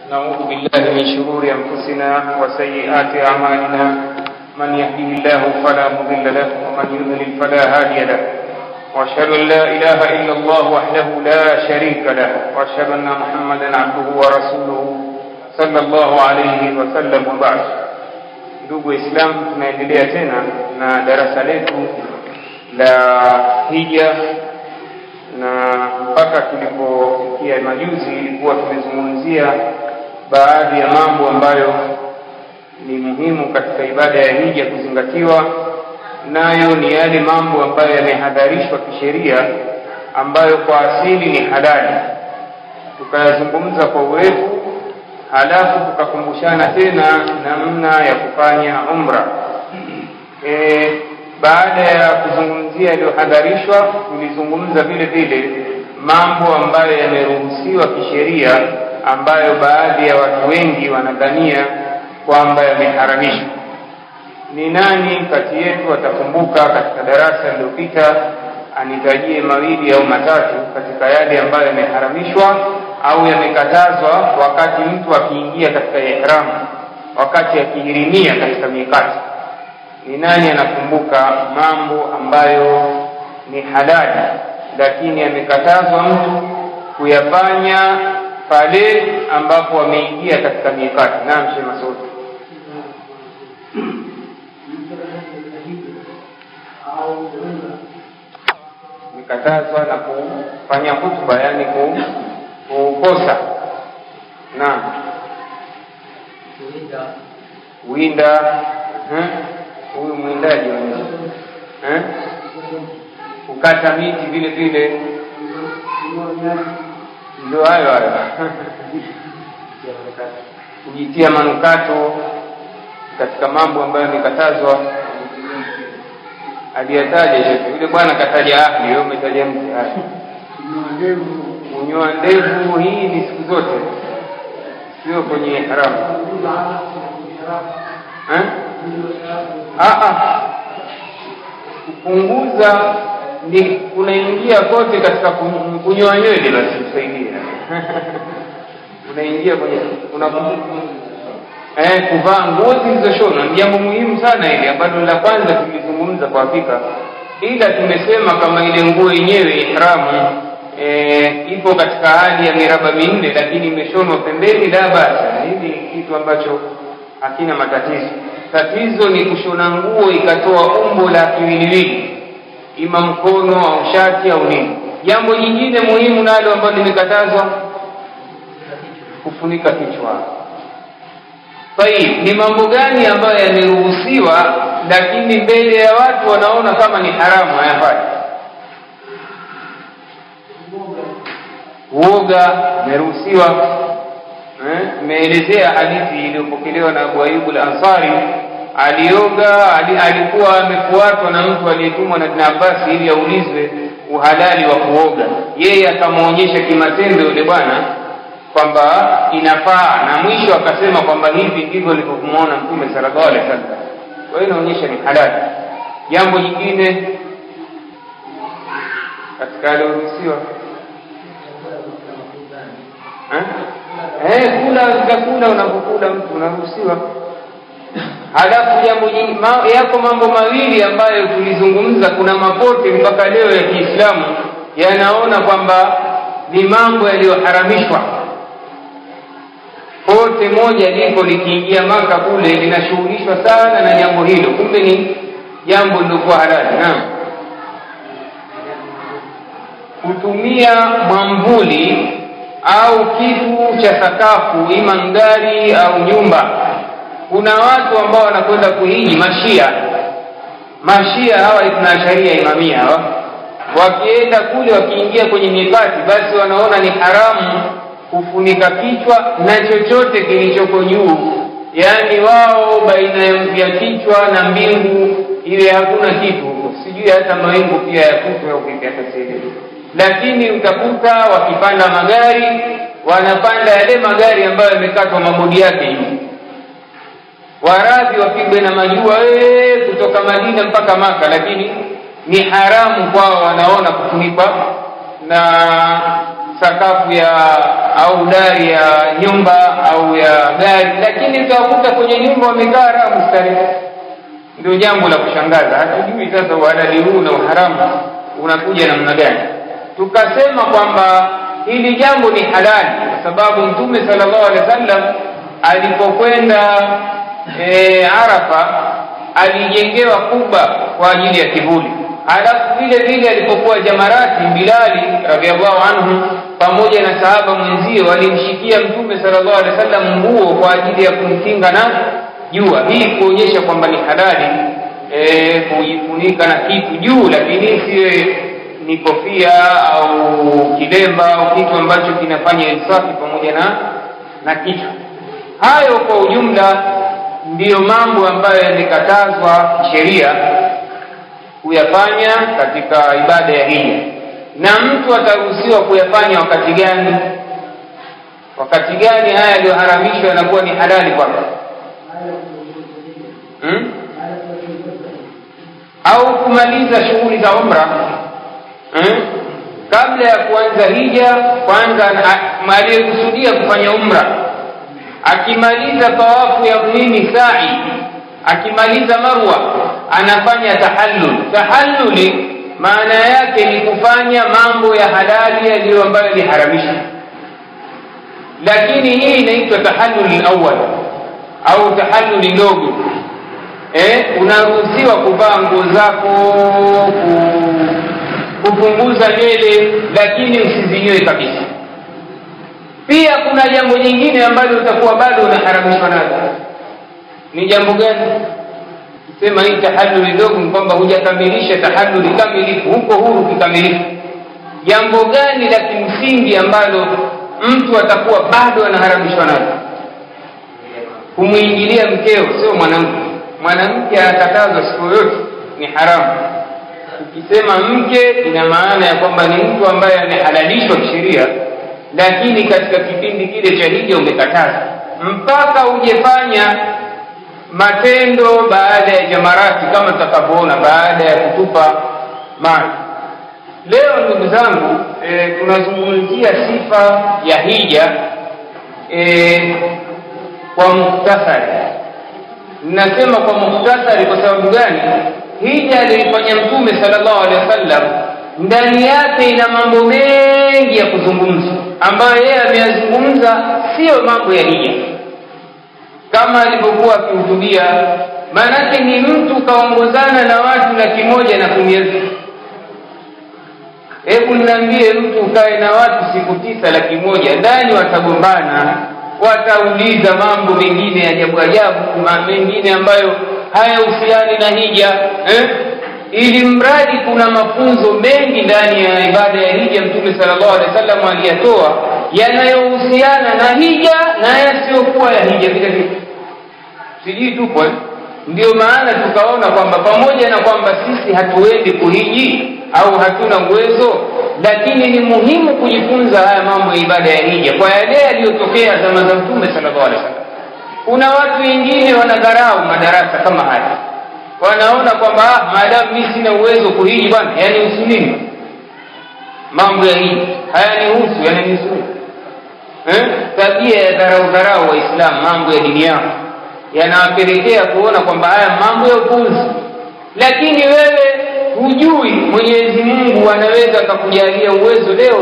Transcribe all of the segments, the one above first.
نعوذ بالله من شرور أنفسنا وسيئات أعمالنا من يهده الله فلا مضل له ومن يضلل فلا هادي له وأشهد أن لا إله إلا الله وحده لا شريك له وأشهد أن محمدا عبده ورسوله صلى الله عليه وسلم وبعد ndugu waislamu tunaendelea tena na darasa letu la hija na mpaka tulipofikia majuzi ilikuwa tumezungumzia baadhi ya mambo ambayo ni muhimu katika ibada ya hija kuzingatiwa nayo ni yale mambo ambayo yamehadharishwa kisheria ambayo kwa asili ni halali tukayazungumza kwa urefu halafu tukakumbushana tena namna ya kufanya umra e, baada ya kuzungumzia yaliyohadharishwa tulizungumza vile vile mambo ambayo yameruhusiwa kisheria ambayo baadhi ya watu wengi wanadhania kwamba yameharamishwa ni nani kati yetu atakumbuka katika darasa lililopita anitajie mawili au matatu katika yale ambayo yameharamishwa au yamekatazwa wakati mtu akiingia katika ihramu wakati akihirimia katika mikati ni nani anakumbuka mambo ambayo ni halali lakini amekatazwa mtu kuyafanya pale ambapo ameingia katika mikati naam sheh masudi imekatazwa na kufanya hutuba yani kukosa naam kuwinda huyu mwindaji eh? kukata miti vile vile ndio hayo hayo kujitia manukato katika mambo ambayo yamekatazwa aliyataja shekhe yule bwana kataja ahli wewe umetaja mti haya kunyoa ndevu hii ni siku zote sio kwenye haramu eh? kupunguza ni unaingia kote katika kunyoa nywele basi kusaidia unaingia kwenye una eh, kuvaa nguo zilizoshonwa ni jambo muhimu sana ile ambalo la kwanza tulizungumza kwa hakika ila tumesema kama ile nguo yenyewe ihramu e, ipo katika hali ya miraba minne lakini imeshonwa pembeni la basa hili kitu ambacho hakina matatizo tatizo ni kushona nguo ikatoa umbo la kiwiliwili ima mkono au shati au nini jambo jingine muhimu nalo ambalo limekatazwa kufunika kichwa tayib ni mambo gani ambayo yameruhusiwa lakini mbele ya watu wanaona kama ni haramu hayafai uoga umeruhusiwa imeelezea hadithi iliyopokelewa na Abu Ayyub al-Ansari alioga ali, alikuwa amefuatwa na mtu aliyetumwa na Ibn Abbas ili aulizwe uhalali wa kuoga yeye akamwonyesha kimatendo yule bwana kwamba inafaa na mwisho akasema kwamba hivi ndivyo nilivyomwona mtume sallallahu alaihi wasallam kwa hiyo inaonyesha ni halali jambo jingine katika alioruhusiwa eh, kula vyakula unapokula mtu unaruhusiwa halafu jambo ma, yako mambo mawili ambayo tulizungumza kuna mapote mpaka leo ya kiislamu yanaona kwamba ni mambo yaliyoharamishwa pote moja liko likiingia maka kule linashughulishwa sana na jambo hilo kumbe ni jambo lilokuwa halali naam kutumia mwamvuli au kitu cha sakafu ima ngari au nyumba kuna watu ambao wanakwenda kuhiji mashia mashia hawa ithnaasharia imamia hawa wakienda kule wakiingia kwenye mikati basi wanaona ni haramu kufunika kichwa na chochote kilichoko juu yaani wao baina ya kichwa na mbingu iwe hakuna kitu sijui hata mawingu pia yakutwe au vipi hata sielewi lakini utakuta wakipanda magari wanapanda yale magari ambayo yamekatwa mabodi yake hivi waradhi wapigwe na majua ee, kutoka madina mpaka maka lakini ni haramu kwao wanaona kufunikwa na sakafu ya au dari ya nyumba au mambo ya gari lakini utawakuta kwenye nyumba wamekaa raha mustarehe ndio jambo la kushangaza hatujui sasa uhalali huu na uharamu unakuja namna gani tukasema kwamba hili jambo ni halali kwa sababu mtume sallallahu alaihi wasallam alipokwenda e, arafa alijengewa kuba kwa ajili ya kivuli halafu vile vile alipokuwa jamarati bilali radiallahu anhu pamoja na sahaba mwenzie walimshikia mtume sallallahu alaihi wasallam nguo kwa ajili ya kumkinga na jua hii kuonyesha kwamba ni halali e, kujifunika na kitu juu lakini siwe ni kofia au kilemba au kitu ambacho kinafanya insafi pamoja na na kichwa hayo kwa ujumla ndiyo mambo ambayo yamekatazwa sheria kuyafanya katika ibada ya hija na mtu ataruhusiwa kuyafanya wakati gani wakati gani haya yaliyoharamishwa yanakuwa ni halali kwake hmm? au kumaliza shughuli za umra hmm? kabla ya kuanza hija kwanza aliyekusudia kufanya umra akimaliza tawafu ya nini sai akimaliza marwa anafanya tahallul tahalluli maana yake ni kufanya mambo ya halali yaliyo ambayo yaliharamishwa lakini hii inaitwa tahalluli awal au tahalluli ndogo eh, unaruhusiwa kuvaa nguo zako kupunguza nywele lakini usizinyoe kabisa pia kuna jambo jingine ambalo utakuwa bado unaharamishwa nalo ni jambo gani sema hii tahalluli ndogo ni kwamba hujakamilisha tahalluli kamilifu huko huru kikamilifu jambo gani la kimsingi ambalo mtu atakuwa bado anaharamishwa nalo kumwingilia mkeo sio mwanamke mwanamke anakatazwa siku yoyote ni haramu ukisema mke ina maana ya kwamba ni mtu ambaye amehalalishwa kisheria lakini katika kipindi kile cha hija umekataza mpaka ujefanya matendo baada ya jamarati kama tutakavyoona baada ya kutupa maji leo ndugu zangu e, tunazungumzia sifa ya hija e, kwa muktasari ninasema kwa muktasari kwa sababu gani hija aliyoifanya mtume sallallahu alaihi wasallam ndani yake ina mambo mengi ya kuzungumza ambayo yeye ameyazungumza siyo mambo ya hija kama alivyokuwa akihutubia maanake ni mtu kaongozana na watu laki moja na kumi elfu hebu niambie mtu ukae na watu siku tisa laki moja ndani watagombana watauliza mambo mengine ya ajabu ajabu mengine ambayo hayahusiani na hija eh? ili mradi kuna mafunzo mengi ndani ya ibada ya hija mtume sallallahu alaihi wasallam aliyatoa yanayohusiana na hija na yasiyokuwa ya hija vile vile sijui tupo eh? ndio maana tukaona kwamba pamoja na kwamba sisi hatuendi kuhiji au hatuna uwezo lakini ni muhimu kujifunza haya mambo ya ibada ya hija kwa yale yaliyotokea zama za mtume sallallahu alaihi wasallam kuna watu wengine wanadharau madarasa kama haya wanaona kwamba ah, maadamu mi sina uwezo kuhiji bwana yanihusu nini mambo ya hiji hayanihusu yananihusu eh? tabia ya dharau dharau waislamu mambo ya dini yao yanawapelekea kuona kwamba haya mambo ya upuzi lakini wewe hujui mwenyezi mungu anaweza akakujalia uwezo leo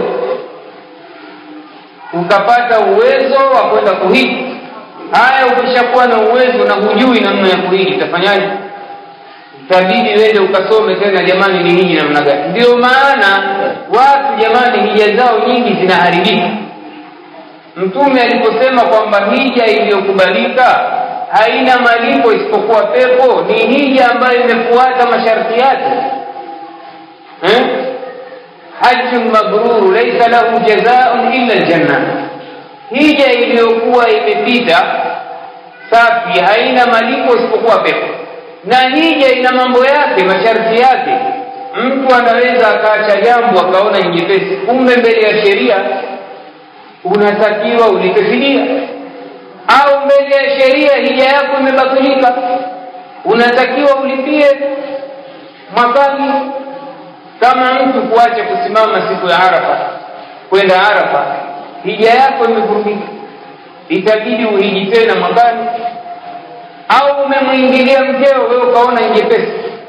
ukapata uwezo wa kwenda kuhiji haya ukishakuwa na uwezo na hujui namna ya kuhiji utafanyaje itabidi wende ukasome tena jamani ni hiji namna gani ndio maana watu jamani hija zao nyingi zinaharibika mtume aliposema kwamba hija iliyokubalika haina malipo isipokuwa pepo ni hija ambayo imefuata masharti yake eh? hajjun mabruru laisa lahu jazaun illa ljanna hija iliyokuwa imepita safi haina malipo isipokuwa pepo na hija ina mambo yake masharti yake mtu anaweza akaacha jambo akaona nyepesi kumbe mbele ya sheria unatakiwa ulipe fidia au mbele ya sheria hija yako imebatilika unatakiwa ulipie mwakani kama mtu kuacha kusimama siku ya arafa kwenda arafa hija yako imevurugika itabidi uhiji tena mwakani au umemwingilia mkeo wewe ukaona ingepesi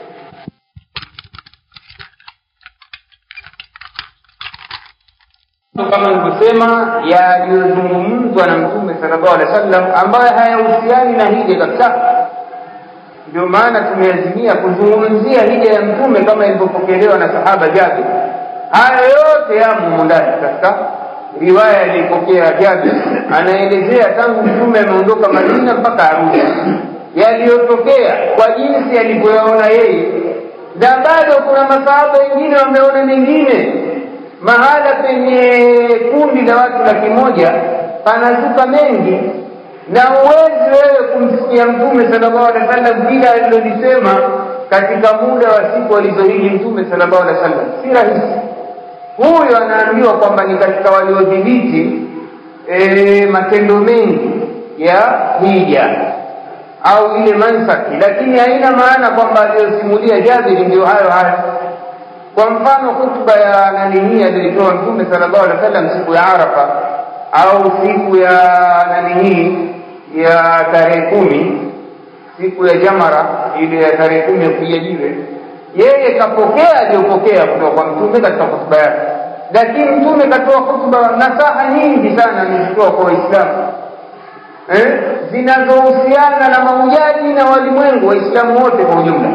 kama nilivyosema yaliyozungumzwa na mtume sallallahu alaihi wasallam ambayo hayahusiani na hija kabisa ndio maana tumeazimia kuzungumzia hija ya mtume kama ilivyopokelewa na sahaba Jabir. Haya yote yamo ndani katika riwaya aliyopokea Jabir, anaelezea tangu mtume ameondoka Madina mpaka Arusha yaliyotokea kwa jinsi alivyoyaona yeye, na bado kuna masahaba wengine wameona mengine. Mahala penye kundi la watu laki moja panazuka mengi na uwezi wewe kumsikia mtume sallallahu alaihi wasallam vile alilolisema katika muda wa siku alizohiji mtume sallallahu alaihi wasallam si rahisi huyo anaambiwa kwamba ni katika waliodhibiti e, matendo mengi ya hija au ile mansaki lakini haina maana kwamba aliyosimulia jabiri ndio hayo hayo kwa mfano hutuba ya nani hii aliyoitoa mtume sallallahu alaihi wasallam siku ya arafa au siku ya nani hii ya tarehe kumi siku ya jamara ile ya tarehe kumi ya kupiga jiwe yeye kapokea aliyopokea kutoka kwa mtume katika hotuba yake lakini mtume katoa hotuba nasaha nyingi sana amezitoa kwa waislamu eh? zinazohusiana na mahujaji na walimwengu waislamu wote kwa ujumla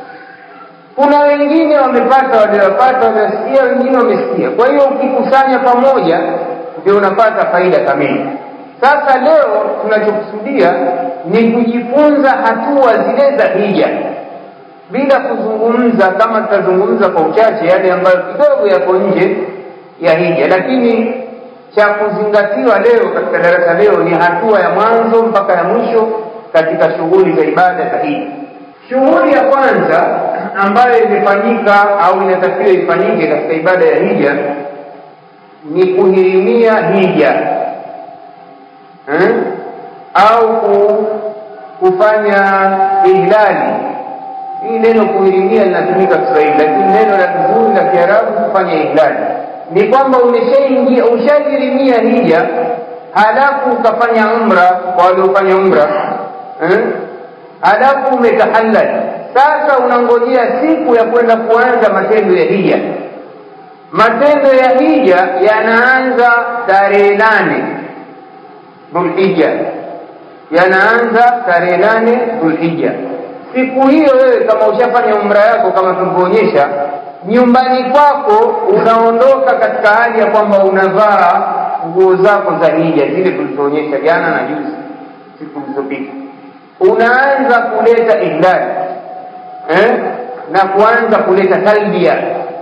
kuna wengine wamepata waliopata wamesikia wengine wamesikia kwa hiyo ukikusanya pamoja ndio unapata faida kamili sasa leo tunachokusudia ni kujifunza hatua zile za hija bila kuzungumza kama tutazungumza kwa uchache yale ambayo kidogo yako nje ya hija lakini cha kuzingatiwa leo katika darasa leo ni hatua ya mwanzo mpaka ya mwisho katika shughuli za ibada za hija shughuli ya kwanza ambayo imefanyika au inatakiwa ifanyike katika ibada ya hija ni kuhirimia hija eh? au ku, kufanya ihlali hii neno kuhirimia linatumika Kiswahili, lakini neno la kizuri la Kiarabu kufanya ihlali ni kwamba umeshaingia ushahirimia hija, halafu ukafanya umra kwa waliofanya umra eh? halafu umetahallal. Sasa unangojea siku ya kwenda kuanza matendo ya hija. Matendo ya hija yanaanza tarehe nane Dhulhija, yanaanza tarehe nane Dhulhija. Siku hiyo wewe kama ushafanya umra yako kama tulivyoonyesha, nyumbani kwako unaondoka katika hali ya kwamba unavaa nguo zako za hija zile tulizoonyesha jana na juzi, siku zilizopita. Unaanza kuleta ihlali eh? na kuanza kuleta talbia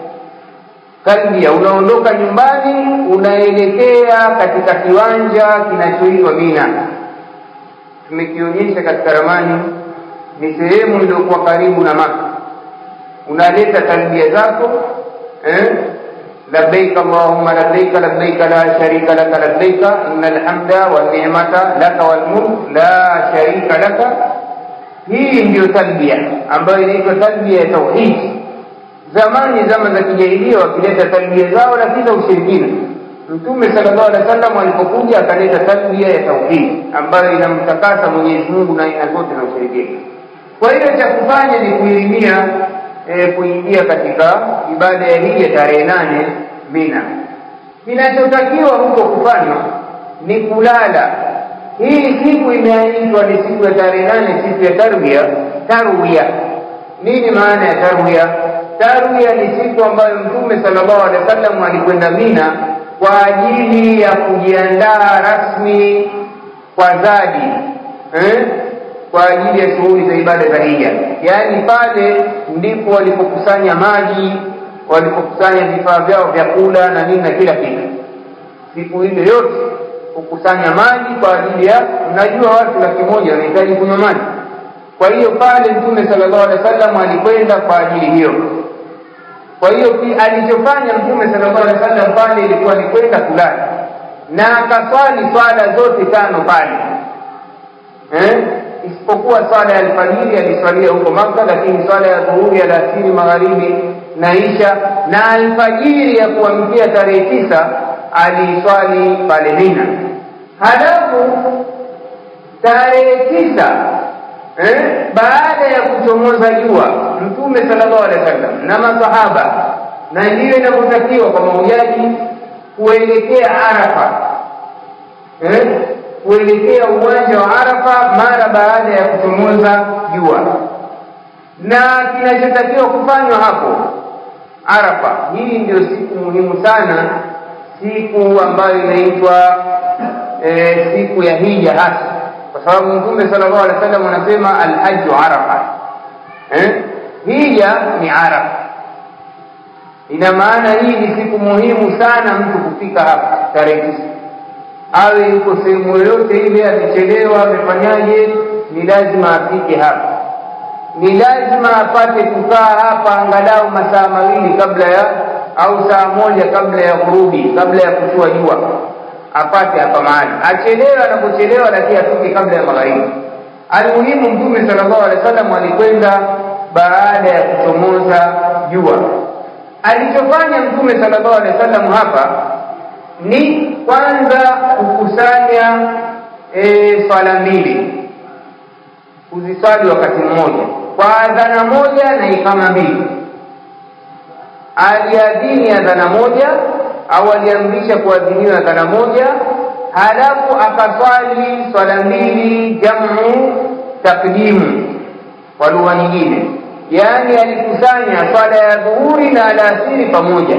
talbia, unaondoka nyumbani unaelekea katika kiwanja kinachoitwa Mina. Tumekionyesha katika ramani, ni sehemu iliyokuwa karibu na Maka. Unaleta talbia zako eh? labbaik allahumma labbaik labbaik la sharika laka labbaik innal hamda wan ni'mata laka wal mulk la sharika laka. Hii ndiyo talbia ambayo inaitwa talbia ya tauhidi zamani zama za kijahilia wakileta talbia zao lakini za ushirikina mtume sallallahu alaihi wasallam alipokuja akaleta talbia ya tauhidi ambayo inamtakasa mwenyezi mungu na aina zote za ushirikina kwa hiyo cha kufanya ni kuilimia e, kuingia katika ibada ya hija tarehe nane mina kinachotakiwa huko kufanywa ni kulala hii siku imeaitwa ni siku ya tarehe nane siku ya tarwia tarwia nini maana ya tarwia tarwia ni siku ambayo mtume sallallahu alaihi wasallam alikwenda mina kwa ajili ya kujiandaa rasmi kwa zadi eh? kwa ajili ya shughuli za ibada za hija yaani pale ndipo walipokusanya maji walipokusanya vifaa vyao vya kula na nini na kila kitu siku ile yote kukusanya maji kwa ajili ya unajua watu laki moja wanahitaji kunywa maji kwa hiyo pale mtume sallallahu alaihi wasallam alikwenda kwa ajili hiyo kwa hiyo alichofanya mtume sallallahu alaihi wasallam pale ilikuwa ni kwenda kulala na akaswali swala zote tano pale eh? isipokuwa swala ya alfajiri aliswalia huko Maka, lakini swala ya dhuhuri, alasiri, magharibi na isha na alfajiri ya kuamkia tarehe tisa aliiswali pale Mina. halafu tarehe tisa eh, baada ya kuchomoza jua mtume sallallahu alaihi wasallam na masahaba na ndiyo inavyotakiwa kwa mahujaji kuelekea arafa eh, kuelekea uwanja wa arafa mara baada ya kuchomoza jua na kinachotakiwa kufanywa hapo arafa hii ndio siku muhimu sana siku ambayo inaitwa e, siku ya hija hasa kwa sababu mtume sallallahu alaihi wasallam anasema alhaju arafa eh? hija ni arafa ina maana hii ni siku muhimu sana mtu kufika hapa tarehe tisa awe yuko sehemu yoyote ile amechelewa amefanyaje ni lazima afike hapa ni lazima apate kukaa hapa angalau masaa mawili kabla ya au saa moja kabla ya kurudi kabla ya kuchua jua apate hapa mahali achelewe anapochelewa lakini afike kabla ya magharibi almuhimu mtume sallallahu alaihi wasallam alikwenda baada ya kuchomoza jua alichofanya mtume sallallahu alaihi wasallam hapa ni kwanza kukusanya e, swala mbili kuziswali wakati mmoja kwa adhana moja na ikama mbili aliadhini adhana moja au aliamrisha kuadhiniwa adhana moja halafu akaswali swala mbili jamu takdimu kwa lugha nyingine yaani alikusanya swala ya dhuhuri na alasiri pamoja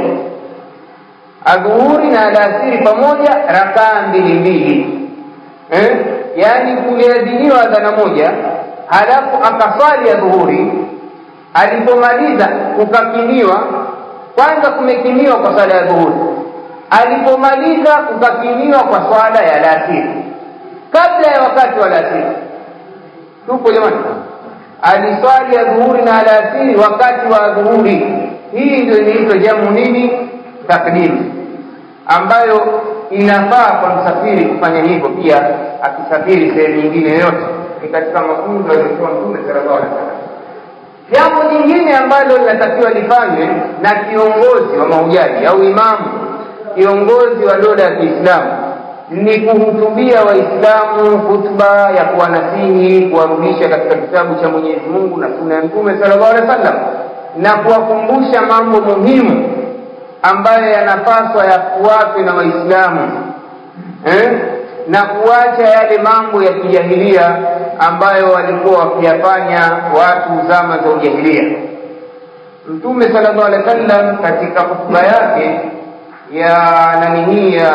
adhuhuri na alasiri pamoja rakaa mbili mbili eh? yaani kuliadhiniwa adhana moja halafu akaswali ya dhuhuri alipomaliza kukakimiwa kwanza kumekimiwa kwa swala ya dhuhuri alipomaliza kukakimiwa kwa swala ya alasiri kabla ya wakati wa alasiri tupo jamani aliswali ya dhuhuri na alasiri wakati wa dhuhuri hii ndio inaitwa jamu nini takdimu ambayo inafaa kwa msafiri kufanya hivyo pia akisafiri sehemu nyingine yoyote ni katika mafunzo aliyotoa mtume sallallahu alaihi wasallam jambo jingine ambalo linatakiwa lifanywe na kiongozi wa mahujaji au imamu kiongozi wa dola ya kiislamu ni kuhutubia waislamu hutuba ya kuwanasihi kuwarudisha katika kitabu cha mwenyezi mungu na suna ya mtume sallallahu alaihi wasallam na kuwakumbusha mambo muhimu ambayo yanapaswa yafuatwe na waislamu eh? na kuacha yale mambo ya kijahilia ambayo walikuwa wakiyafanya watu zama za ujahilia mtume sallallahu alaihi wasallam katika hotuba yake ya nani hii ya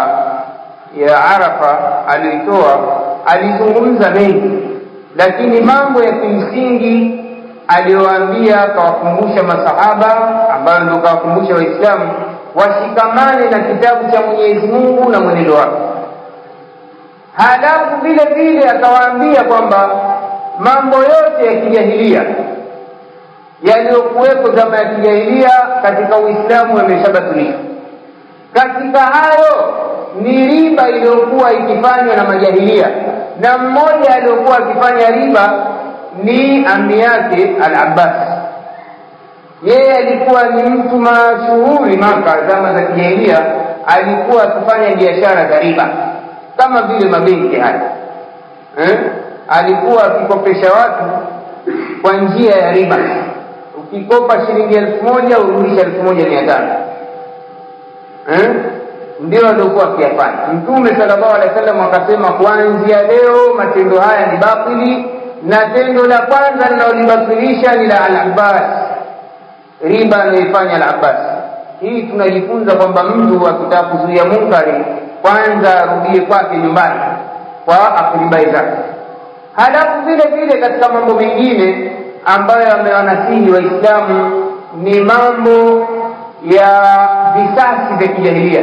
ya arafa aliyoitoa alizungumza mengi lakini mambo ya kimsingi aliyowaambia akawakumbusha masahaba ambayo ndio kawakumbusha waislamu washikamane na kitabu cha mwenyezi mungu na mwenendo wake halafu vile vile akawaambia kwamba mambo yote ya kijahilia yaliyokuwepo zama ya kijahilia katika uislamu yameshabatilika katika hayo ni riba iliyokuwa ikifanywa na majahilia na mmoja aliyokuwa akifanya riba ni ami yake al abbas yeye alikuwa ni mtu mashuhuri maka zama za kijahilia alikuwa akifanya biashara za riba kama vile mabenki haya eh? alikuwa akikopesha watu kwa njia ya riba ukikopa shilingi elfu moja urudisha elfu moja mia tano eh? ndio aliokuwa akiyafanya mtume sallallahu alaihi wasallam akasema kuanzia leo matendo haya ni batili na tendo la kwanza linalolibatilisha ni la al-abbas riba anayoifanya al-abbas hii tunajifunza kwamba mtu akitaka kuzuia munkari kwanza arudie kwake nyumbani kwa akribai zake halafu vile vile katika mambo mengine ambayo amewanasihi waislamu ni mambo ya visasi vya kijahilia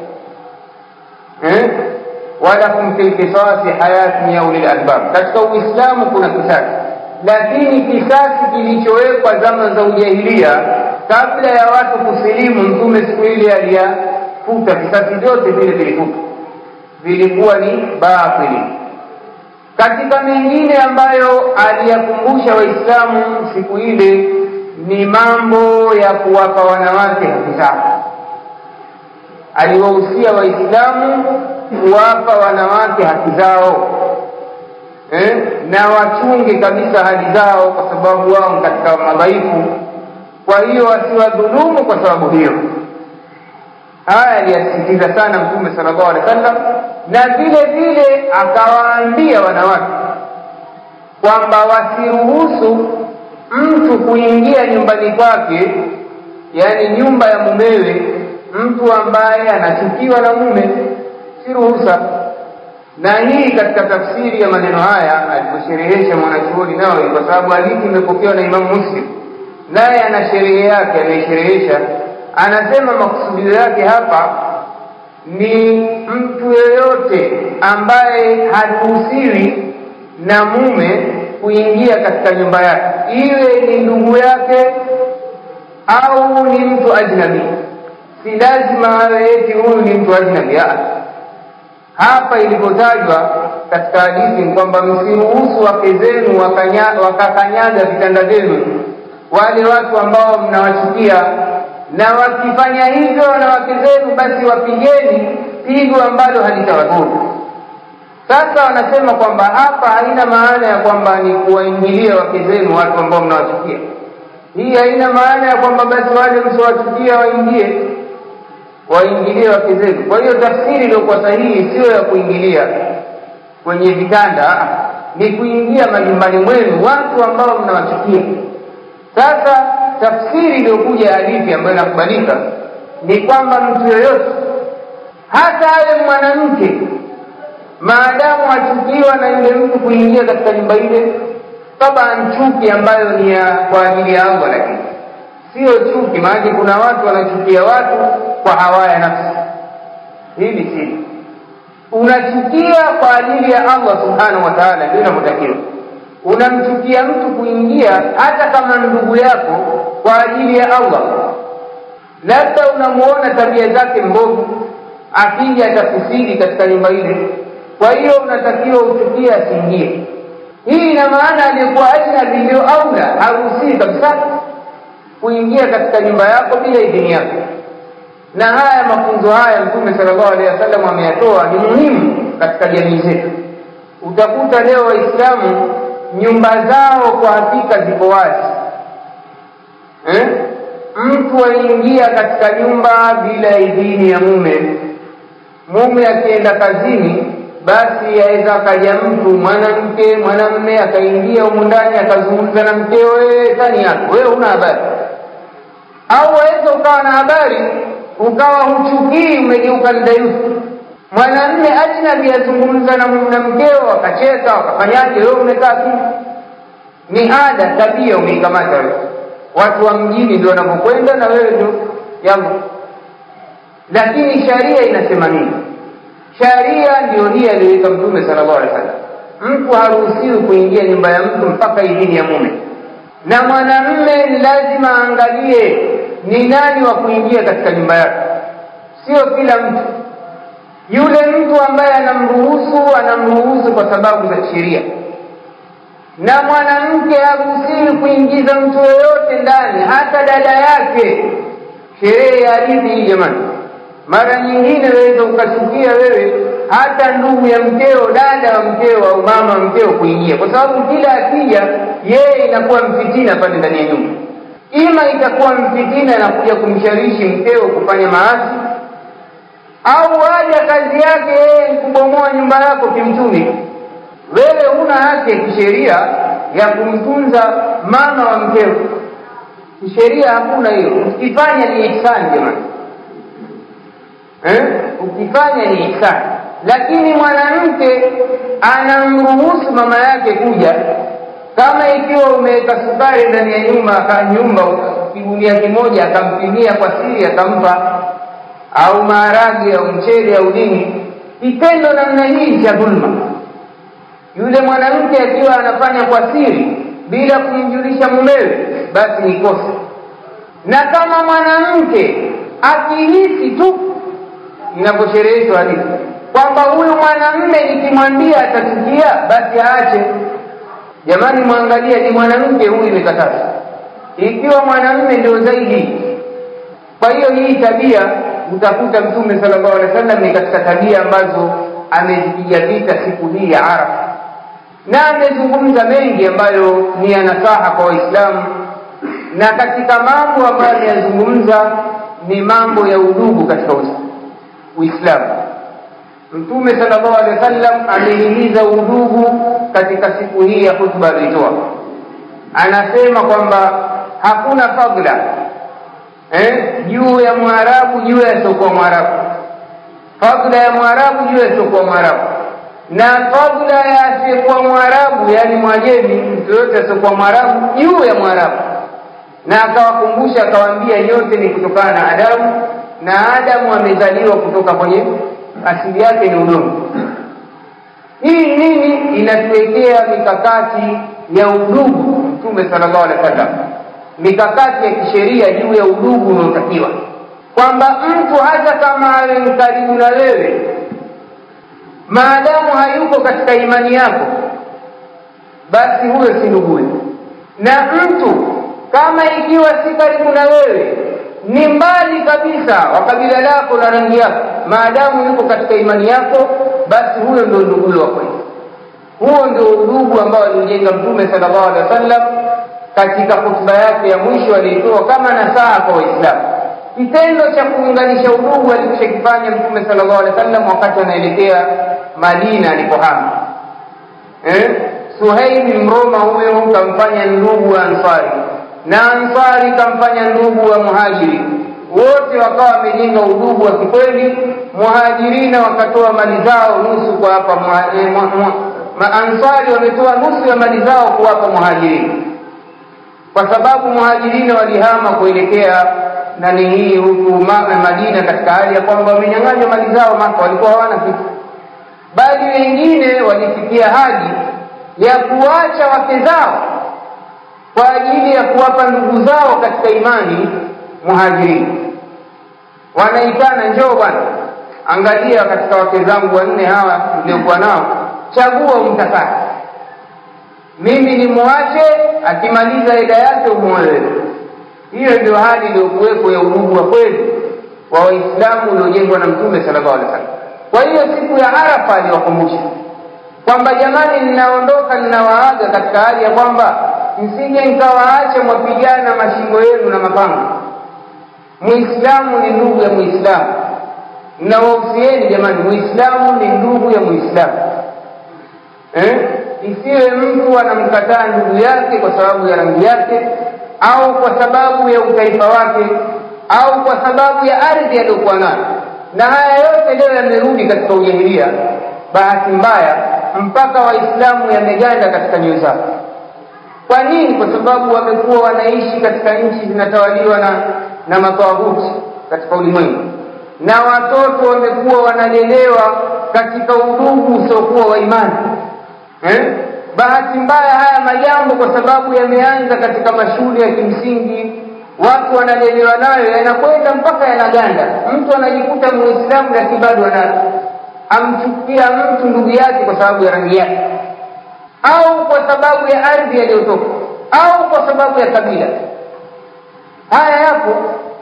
eh? walakum fi lkisasi hayatun ya ulil albab katika uislamu kuna kisasi lakini kisasi kilichowekwa zama za ujahilia kabla ya watu kusilimu mtume siku ile aliyafuta visasi vyote vile vilifuta vilikuwa ni batili katika mengine ambayo aliyakumbusha waislamu siku ile ni mambo ya kuwapa wanawake haki zao aliwahusia waislamu kuwapa wanawake haki zao eh? na wachunge kabisa hali zao, kwa sababu wao katika madhaifu. Kwa hiyo wasiwadhulumu kwa sababu hiyo. Haya aliyasisitiza sana Mtume sallallahu alaihi wasallam, na vile vile akawaambia wanawake kwamba wasiruhusu mtu kuingia nyumbani kwake, yaani nyumba ya mumewe, mtu ambaye anachukiwa na mume, si ruhusa. Na hii katika tafsiri ya maneno haya aliposherehesha mwanachuoni Nawawi, kwa sababu hadithi imepokewa na Imamu Muslim, naye ana sherehe yake, anaisherehesha anasema makusudio yake hapa ni mtu yeyote ambaye haruhusiwi na mume kuingia katika nyumba yake, iwe ni ndugu yake au ni mtu ajnabi. Si lazima awe eti huyu ni mtu ajnabi. Hapa ilipotajwa katika hadithi ni kwamba msiruhusu wake zenu wakakanyaga vitanda vyenu, wale watu ambao mnawachukia na wakifanya hivyo wanawake zenu, basi wapigeni pigo ambalo halitawadhuru. Sasa wanasema kwamba hapa haina maana ya kwamba ni kuwaingilia wake zenu watu ambao mnawachukia. Hii haina maana ya kwamba basi wale msiowachukia waingie waingilie wake zenu. Kwa hiyo tafsiri iliyokuwa sahihi sio ya kuingilia kwenye vitanda, ni kuingia majumbani mwenu watu ambao mnawachukia. Sasa tafsiri iliyokuja ya hadithi ambayo inakubalika ni kwamba mtu yoyote hata awe mwanamke, maadamu achukiwa na yule mtu kuingia katika nyumba ile, taban chuki ambayo ni ya kwa ajili ya Allah, lakini sio chuki. Maanake kuna watu wanachukia watu kwa hawa ya nafsi. Hili si unachukia kwa ajili ya Allah subhanahu wa ta'ala, ndio inavyotakiwa unamchukia mtu kuingia hata kama ndugu yako kwa ajili ya Allah, labda unamuona tabia zake mbovu, akija atafusiri katika nyumba ile, kwa hiyo unatakiwa uchukie asiingie. Hii ina maana aliyekuwa ajnabi ndio aula, haruhusii kabisa kuingia katika nyumba yako bila idhini yako. Na haya mafunzo haya Mtume sallallahu alaihi wasallam ameyatoa, ni muhimu katika jamii zetu. Utakuta leo Waislamu nyumba zao kwa hakika ziko wazi eh? Mtu aingia katika nyumba bila idhini ya mume. Mume akienda kazini, basi aweza akaja mtu mwanamke mwanamme akaingia humu ndani akazungumza na mkeo, wewe tani yako wewe huna habari, au waweza ukawa na habari ukawa huchukii, umegeuka mdayufu mwanamme ajnabi azungumza na mkeo, wakacheka wakafanyaje, wewe umekaa tu. Ni ada, tabia umeikamata wewe. Watu wa mjini ndio wanapokwenda na wewe ndio yangu. Lakini sharia inasema nini? Sharia ndio hii aliyoweka Mtume sallallahu alaihi wasallam. Mtu haruhusiwi kuingia nyumba ya mtu mpaka idhini ya mume, na mwanamme ni lazima aangalie ni nani wa kuingia katika nyumba yake, sio kila mtu yule mtu ambaye anamruhusu anamruhusu kwa sababu za sheria, na mwanamke haruhusiwi kuingiza mtu yoyote ndani, hata dada yake. Sherehe ya hadithi hii jamani, mara nyingine waweza ukachukia wewe hata ndugu ya mkeo, dada wa mkeo au mama wa mkeo kuingia, kwa sababu kila akija yeye inakuwa mfitina pale ndani ya nyumba. Ima itakuwa mfitina na kuja kumshawishi mkeo kufanya maasi au waja kazi yake yeye ni kubomoa nyumba yako kimtumi. Wewe huna haki ya kisheria ya kumtunza mama wa mkeo, kisheria hakuna hiyo. Ukifanya ni ihsani jamani, eh? Ukifanya ni ihsani, lakini mwanamke anamruhusu mama yake kuja, kama ikiwa umeweka sukari ndani ya nyumba nyumba kigunia kimoja, akampimia kwa siri akampa au maharage au mchele au nini, kitendo namna hii cha dhulma. Yule mwanamke akiwa anafanya kwa siri bila kumjulisha mumewe, basi ni kosa. Na kama mwanamke akihisi tu, inaposhereheshwa hadithi kwamba huyu mwanamme nikimwambia atachukia, basi aache. Jamani, mwangalia, ni mwanamke huyu imekataza. Ikiwa mwanamme ndio zaidi. Kwa hiyo hii tabia utakuta mtume sallallahu alaihi wasallam ni katika tabia ambazo amezipiga vita siku hii ya arafa na amezungumza mengi ambayo ni ya nasaha kwa waislamu na katika mambo ambayo ameyazungumza ni mambo ya udugu katika uislamu mtume sallallahu alaihi wasallam amehimiza udugu katika siku hii ya hutuba aliyotoa anasema kwamba hakuna fadla eh, juu ya mwarabu juu ya siokuwa mwarabu fadla ya mwarabu juu ya siokuwa mwarabu na fadla ya asiyekuwa mwarabu yaani mwajemi mtu yoyote asiokuwa mwarabu juu ya mwarabu na akawakumbusha akawaambia yote ni kutokana na adamu na adamu amezaliwa kutoka kwenye asili yake ni udongo hii nini inatuwekea mikakati ya udugu mtume sallallahu alaihi wasallam mikakati ya kisheria juu ya udugu unaotakiwa kwamba mtu hata kama awe karibu na wewe maadamu hayuko katika imani yako basi huyo si nduguye na mtu kama ikiwa si karibu na wewe ni mbali kabisa wa kabila lako na rangi yako maadamu yuko katika imani yako basi huyo ndio nduguye wa kweli huo ndio udugu ambao aliujenga mtume sallallahu alaihi wasallam katika hotuba yake ya mwisho aliitoa kama nasaha kwa waislamu kitendo cha kuunganisha udugu alichokifanya mtume sallallahu alaihi wasallam wakati anaelekea madina alipohama eh? suhaili mroma huyo kamfanya ndugu wa ansari na ansari kamfanya ndugu wa muhajiri wote wakawa wamejenga udugu wa kikweli muhajirina wakatoa mali zao nusu kwa hapa maansari wametoa nusu ya mali zao kuwapa muhajirina kwa sababu muhajirina walihama kuelekea nani hii huku madina katika hali ya kwamba wamenyang'anywa mali zao maka walikuwa hawana kitu bali wengine walifikia haji ya kuacha wake zao kwa ajili ya kuwapa ndugu zao katika imani muhajirini wanaitana njoo bwana angalia katika wake zangu wanne hawa niliokuwa nao chagua umtakati mimi ni muache akimaliza ida yake umuoe hiyo ndio hali iliyokuwepo ya udugu wa kweli wa waislamu uliojengwa na mtume sallallahu alaihi wasallam kwa hiyo siku ya arafa aliwakumbusha kwamba jamani ninaondoka ninawaaga katika hali ya kwamba msije nkawaache mwapigana mashingo yenu na mapanga muislamu ni ndugu ya muislamu nawahusieni jamani muislamu ni ndugu ya muislamu eh? isiwe mtu anamkataa ndugu yake kwa sababu ya rangi yake au kwa sababu ya utaifa wake au kwa sababu ya ardhi aliyokuwa nayo na haya yote leo yamerudi katika ujahilia bahati mbaya mpaka waislamu yameganda katika nyoyo zao kwa nini kwa sababu wamekuwa wanaishi katika nchi zinatawaliwa na na matawuti katika ulimwengu na watoto wamekuwa wanalelewa katika udugu usiokuwa wa imani eh? bahati mbaya haya majambo kwa sababu yameanza katika mashule ya kimsingi watu wanalelewa nayo yanakwenda mpaka yanaganda mtu anajikuta muislamu lakini bado ana amchukia mtu ndugu yake kwa sababu ya rangi yake au kwa sababu ya ardhi aliyotoka au kwa sababu ya kabila haya yapo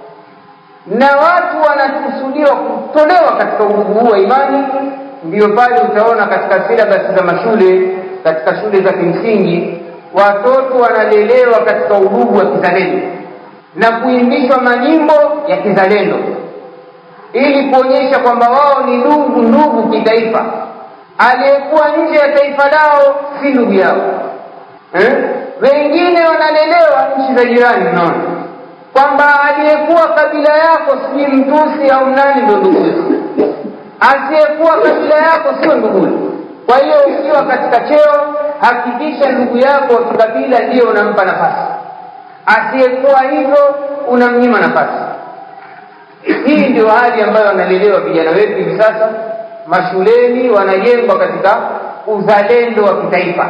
na watu wanakusudiwa kutolewa katika udugu huu wa imani ndiyo pale utaona katika silabasi za mashule katika shule za kimsingi watoto wanalelewa katika udugu wa kizalendo na kuimbishwa manyimbo ya kizalendo ili kuonyesha kwamba wao ni ndugu ndugu kitaifa aliyekuwa nje ya taifa lao si ndugu yao eh? wengine wanalelewa nchi za jirani unaona kwamba aliyekuwa kabila yako sijui mtusi au nani ndio nduguye asiyekuwa kabila yako sio nduguye kwa hiyo ukiwa katika cheo hakikisha ndugu yako wa kikabila ndiyo unampa nafasi asiyekuwa hivyo unamnyima nafasi hii ndio hali ambayo wanalelewa vijana wetu hivi sasa mashuleni wanajengwa katika uzalendo wa kitaifa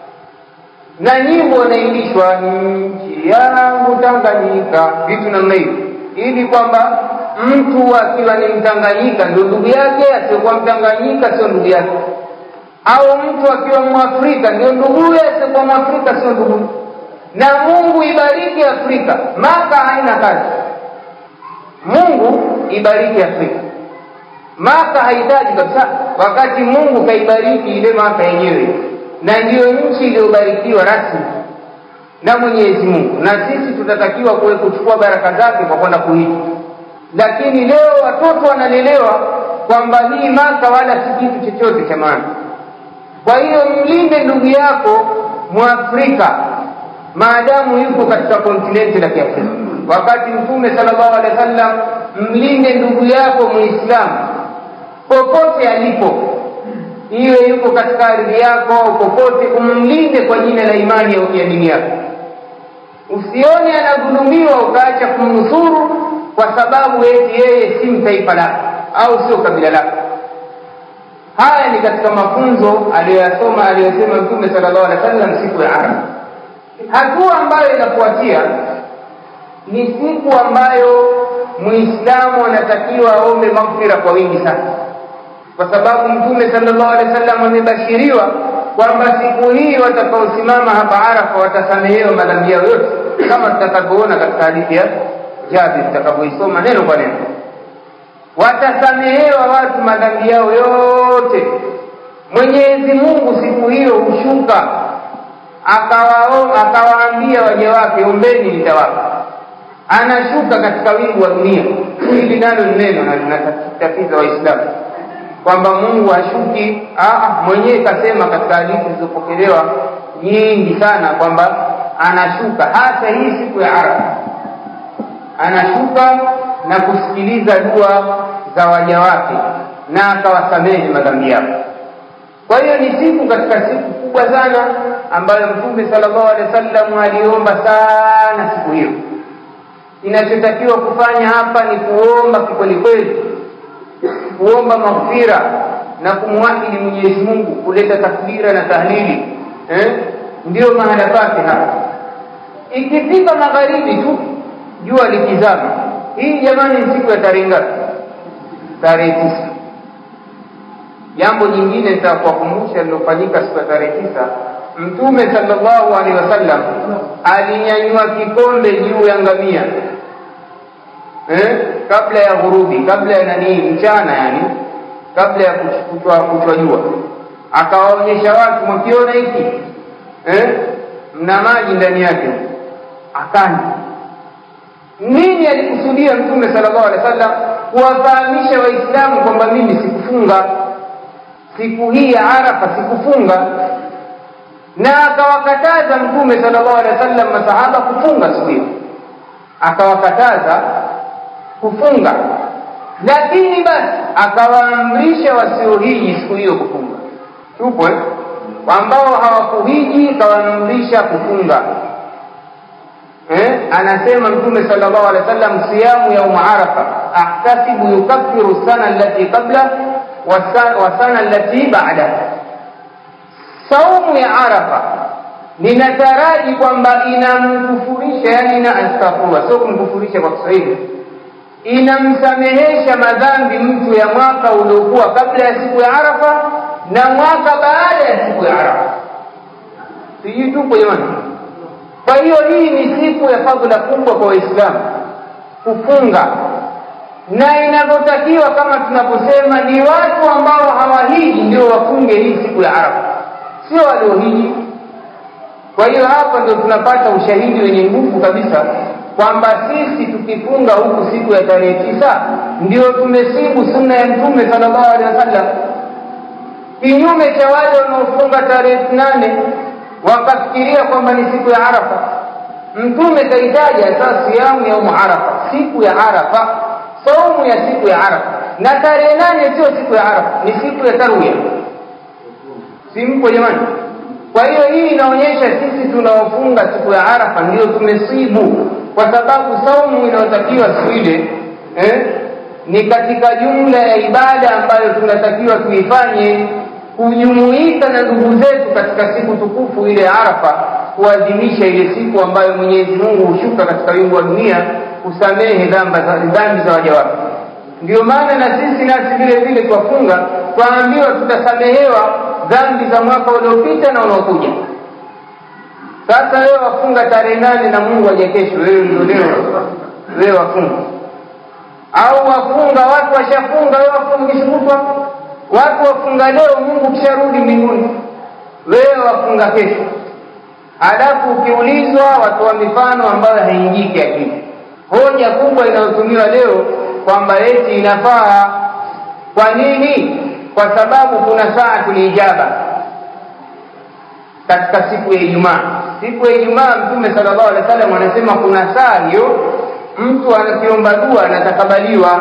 na nyimbo wanaimbishwa nchi yangu Tanganyika, vitu namna hiyo, ili kwamba mtu akiwa ni Mtanganyika ndio ndugu yake, asiyokuwa Mtanganyika sio ndugu yake, au mtu akiwa Mwafrika ndio nduguye, asiyokuwa Mwafrika sio ndugu. Na Mungu ibariki Afrika, Maka haina kazi Mungu ibariki Afrika. Maka hahitaji kabisa, wakati Mungu kaibariki ile Maka yenyewe, na ndiyo nchi iliyobarikiwa rasmi na Mwenyezi Mungu, na sisi tutatakiwa kuwe kuchukua baraka zake kwa kwenda kuhiji. Lakini leo watoto wanalelewa kwamba hii Maka wala si kitu chochote cha maana. Kwa hiyo mlinde ndugu yako Mwafrika maadamu yuko katika kontinenti la Kiafrika, wakati Mtume sallallahu alaihi wasallam, mlinde ndugu yako Muislamu popote alipo, iwe yuko katika ardhi yako au popote, umlinde kwa jina la imani ya dini yako. Usione anadhulumiwa ukaacha kumnusuru kwa sababu eti yeye si mtaifa lako au sio kabila lako. Haya ni katika mafunzo aliyoyasoma aliyosema Mtume sallallahu alaihi wasallam siku ya Arafa. Hatua ambayo inafuatia ni siku ambayo Muislamu anatakiwa aombe maghfira kwa wingi sana, kwa sababu Mtume sallallahu alaihi wasallam amebashiriwa kwamba siku hii watakaosimama hapa Arafa watasamehewa madhambi yao yote, kama tutakavyoona katika hadithi ya Jabir tutakavyoisoma neno kwa neno. Watasamehewa watu madhambi yao yote. Mwenyezi Mungu siku hiyo hushuka akawaambia waja wake, ombeni nitawapa. Anashuka katika wingu wa dunia. Hili nalo ni neno na linatatiza Waislamu kwamba Mungu hashuki. Mwenyewe kasema katika hadithi zilizopokelewa nyingi sana kwamba anashuka, hasa hii siku ya Arafa anashuka na kusikiliza dua za waja wake na akawasamehe madhambi yao. Kwa hiyo ni siku katika siku kubwa sana ambayo Mtume sallallahu alaihi wasallam aliomba sana siku hiyo. Inachotakiwa kufanya hapa ni kuomba kikweli kweli, kuomba maghfira na kumwahidi Mwenyezi Mungu, kuleta takbira na tahlili eh? Ndiyo mahala pake hapa. Ikifika magharibi tu jua likizama, hii jamani, ni siku ya tarehe ngapi? Tarehe tisa. Jambo jingine nitakuwakumbusha lilofanyika siku ya tarehe tisa, Mtume sallallahu alaihi wasallam alinyanyua kikombe juu ya ngamia eh, kabla ya ghurubi, kabla ya nani, mchana, yani kabla ya kuchwa kuchwa jua, akawaonyesha watu, mkiona hiki eh, mna maji ndani yake, akanywa. Nini alikusudia Mtume sallallahu alaihi wasallam? Kuwafahamisha Waislamu kwamba mimi sikufunga siku hii ya Arafa, sikufunga. Na akawakataza Mtume sallallahu alaihi wasallam masahaba kufunga siku hiyo, akawakataza kufunga, lakini basi akawaamrisha wasiohiji siku hiyo kufunga. Tupo eh? ambao hawakuhiji kawaamrisha kufunga eh? Anasema Mtume sallallahu alaihi wasallam, siyamu yaum arafa ahtasibu yukaffiru sana allati qabla wa sana allati ba'da. Saumu ya Arafa ninataraji kwamba inamkufurisha, yani ina astaghfirullah, sio kumkufurisha kwa Kiswahili, inamsamehesha madhambi mtu ya mwaka uliokuwa kabla ya siku ya Arafa na mwaka baada ya siku ya Arafa. Sijui tupo jamani? Kwa hiyo hii ni siku ya fadhila kubwa kwa Waislamu kufunga, na inavyotakiwa kama tunavyosema, ni watu ambao hawahiji ndio wafunge hii siku ya Arafa, sio waliohiji. Kwa hiyo hapa ndio tunapata ushahidi wenye nguvu kabisa kwamba sisi tukifunga huku siku ya tarehe tisa ndio tumesibu sunna ya Mtume sallallahu alaihi wasallam, kinyume cha wale wanaofunga tarehe nane wakafikiria kwamba ni siku ya Arafa. Mtume kaitaja sasa siamu ya umu Arafa, siku ya Arafa, saumu ya siku ya Arafa, na tarehe nane sio siku ya Arafa, ni siku ya tarwiya. Si mpo jamani? Kwa hiyo hii inaonyesha sisi tunaofunga siku ya Arafa ndio tumesibu, kwa sababu saumu inayotakiwa siku ile eh, ni katika jumla ya ibada ambayo tunatakiwa tuifanye kujumuika na ndugu zetu katika siku tukufu ile ya Arafa, kuadhimisha ile siku ambayo Mwenyezi Mungu hushuka katika wingu wa dunia kusamehe dhambi za waja wake. Ndio maana na sisi nasi vile vile twafunga, twaambiwa tutasamehewa dhambi za mwaka uliopita na unaokuja. Sasa wewe wafunga tarehe nane na Mungu aje kesho, wewe ndio leo wewe wafunga au wafunga watu washafunga wewe wafungishukutwa watu wafunga leo mungu kisharudi mbinguni wewe wafunga kesho halafu ukiulizwa watoa mifano ambayo haingii kiakili hoja kubwa inayotumiwa leo kwamba eti inafaa kwa nini kwa sababu kuna saa tuliijaba katika siku ya ijumaa siku ya ijumaa mtume sallallahu alaihi wasallam anasema kuna saa hiyo mtu anakiomba dua anatakabaliwa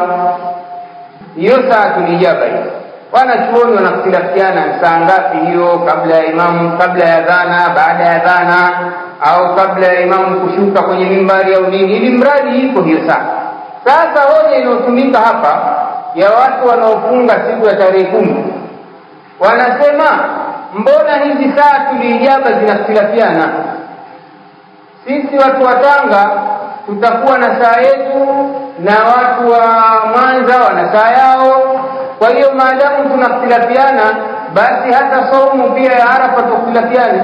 hiyo saa tulijaba hiyo wanachuoni wanakhtilafiana saa ngapi hiyo kabla ya imamu kabla ya dhana baada ya dhana au kabla ya imamu kushuka kwenye mimbari au nini ili mradi iko hiyo saa sasa hoja inayotumika hapa ya watu wanaofunga siku ya tarehe kumi wanasema mbona hizi saa tuliijaba zinakhtilafiana sisi watu wa tanga tutakuwa na saa yetu na watu wa mwanza wana saa yao kwa hiyo maadamu tunakhtilafiana basi hata saumu pia ya arafa tukhtilafiane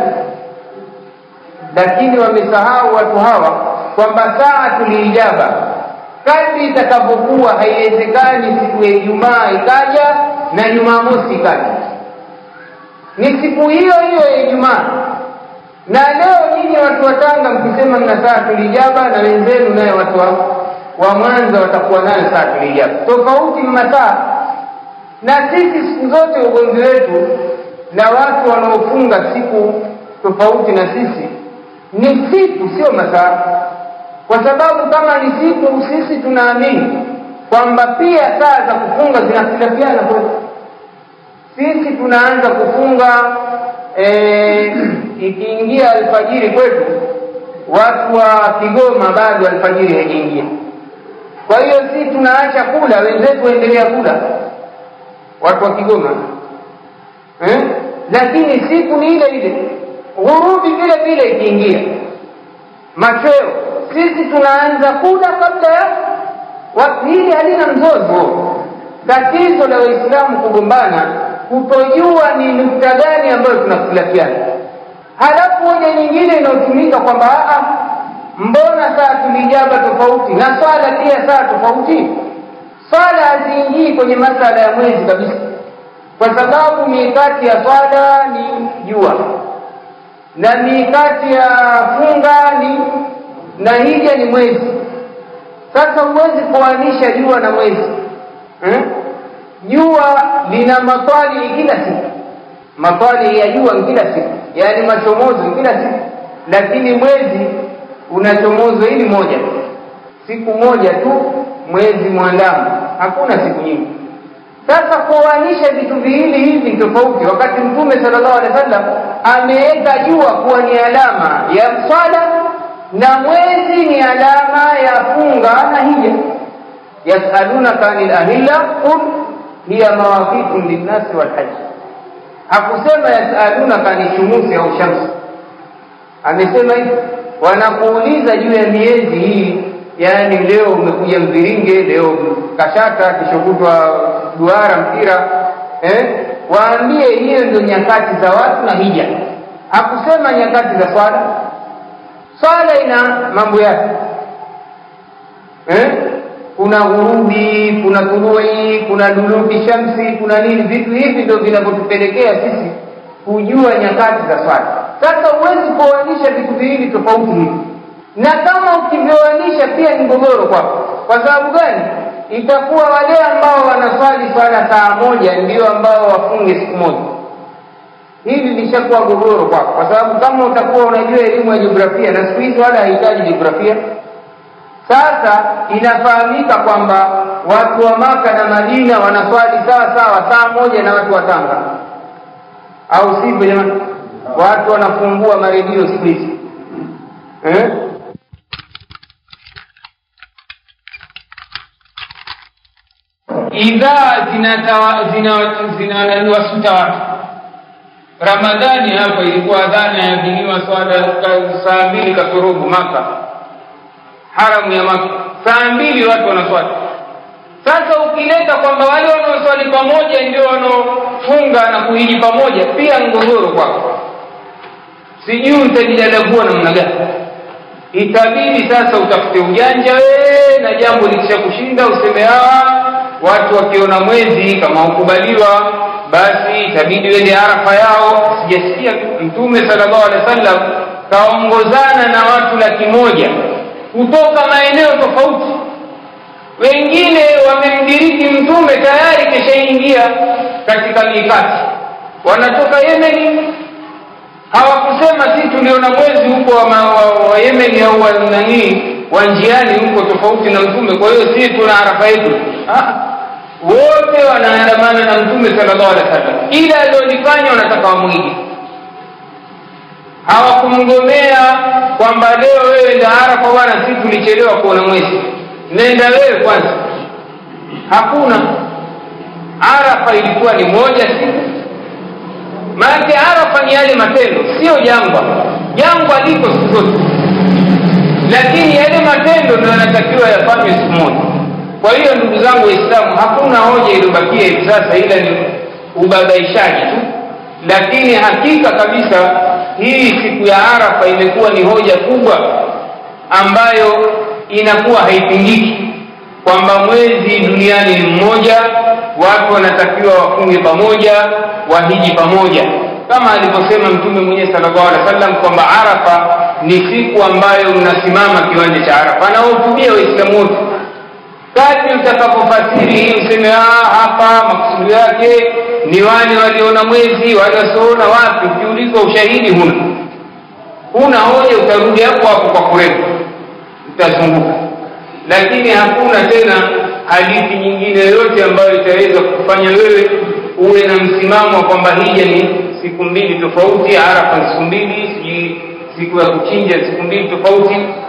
lakini wamesahau watu hawa kwamba saa tuliijaba kadri itakavyokuwa haiwezekani siku ya ijumaa ikaja na jumamosi ikaja ni siku hiyo hiyo ya ijumaa na leo nyinyi watu wa tanga mkisema mna saa tulijaba na wenzenu naye watu wa, wa mwanza watakuwa nayo saa tulijaba tofauti mmasaa na sisi siku zote ugomvi wetu na watu wanaofunga siku tofauti na sisi ni siku sio masaa kwa sababu kama ni siku sisi tunaamini kwamba pia saa za kufunga zinakhtilafiana kwetu sisi tunaanza kufunga e, ikiingia alfajiri kwetu watu wa kigoma bado alfajiri haijaingia kwa hiyo sisi tunaacha kula wenzetu waendelea kula watu wa kigoma eh? lakini siku ni ile ile ghurubi vile vile ikiingia machweo sisi tunaanza kula kabla ya hili halina mzozo tatizo la waislamu kugombana kutojua ni nukta gani ambayo tunakhtilafiana halafu hoja nyingine inayotumika kwamba mbona saa tulijaba tofauti na swala pia saa tofauti swala haziingii kwenye masala ya mwezi kabisa kwa sababu mikati ya swala ni jua na mikati ya funga ni na hija ni mwezi sasa huwezi kuanisha jua na mwezi hmm? jua lina matwali kila siku matwali ya jua kila siku yaani machomozo kila siku lakini mwezi unachomozo hili moja siku moja tu mwezi mwandamo hakuna siku nyingi sasa kuanisha vitu viwili hivi tofauti wakati mtume sallallahu alaihi wasallam ameweka jua kuwa ni alama ya swala na mwezi ni alama ya funga na hija yasalunaka anil ahilla qul hiya mawaqitu linnasi walhaji hakusema yasalunaka ani shumusi au shamsi amesema hivi wanakuuliza juu ya miezi hii yaani leo umekuja mviringe leo kashata kishokutwa duara mpira eh? waambie hiyo ndio nyakati za watu na hija hakusema nyakati za swala swala ina mambo yake eh? kuna ghurubi kuna tului kuna duluki shamsi kuna nini vitu hivi ndio vinavyotupelekea sisi kujua nyakati za swala sasa huwezi kuoanisha vitu viwili tofauti hivi na kama ukivyoanisha pia ni mgogoro kwako kwa sababu gani itakuwa wale ambao wanaswali swala saa moja ndio ambao wafunge siku moja hili lishakuwa gogoro kwako kwa sababu kama utakuwa unajua elimu ya jiografia na siku hizi wala hahitaji jiografia sasa inafahamika kwamba watu wa maka na madina wanaswali sawa sawa saa moja na watu wa tanga au sivyo jamani watu wanafungua maredio siku hizi eh? idhaa zinawasuta watu ramadhani hapa ilikuwa dhana yadhiniwa swala saa mbili kasorobo maka haramu ya maka saa mbili watu wanaswali sasa ukileta kwamba wale wanaoswali pamoja ndio wanaofunga na kuhiji pamoja pia mgogoro kwako sijui utajidadavua namna gani itabidi sasa utafute ujanja wee na jambo likisha kushinda useme hawa watu wakiona mwezi kama hukubaliwa basi itabidi wende arafa yao sijasikia mtume sallallahu alaihi wasallam kaongozana na watu laki moja kutoka maeneo tofauti wengine wamemdiriki mtume tayari keshaingia katika mikati wanatoka yemeni hawakusema si tuliona mwezi huko wa, wa, wa yemeni au wa nanii wa njiani huko tofauti na mtume kwa hiyo si tuna arafa yetu wote wanaandamana na mtume sallallahu alaihi wasallam ila aliyolifanya wanataka wamwige hawakumgomea kwamba leo wewe nda arafa bwana si tulichelewa kuona mwezi nenda wewe kwanza hakuna arafa ilikuwa ni moja siku maanake arafa ni yale matendo sio jangwa jangwa liko siku zote lakini yale matendo ndio yanatakiwa yafanywe siku moja kwa hiyo ndugu zangu waislamu hakuna hoja iliyobakia hivi sasa ila ni ubabaishaji tu lakini hakika kabisa hii siku ya arafa imekuwa ni hoja kubwa ambayo inakuwa haipingiki kwamba mwezi duniani ni mmoja watu wanatakiwa wafunge pamoja wahiji pamoja kama alivyosema mtume mwenyewe sallallahu alaihi wasallam kwamba arafa ni siku ambayo mnasimama kiwanja cha arafa anawahutubia waislamu wote kadri utakapofasiri hii useme hapa makusudi yake ni wale waliona mwezi wale wasioona wapi ukiulizwa ushahidi huna huna hoja utarudi hapo hapo kwa kurefu utazunguka lakini hakuna tena hadithi nyingine yoyote ambayo itaweza kufanya wewe uwe na msimamo wa kwamba hija ni siku mbili tofauti arafa ni siku mbili sijui siku ya kuchinja siku mbili tofauti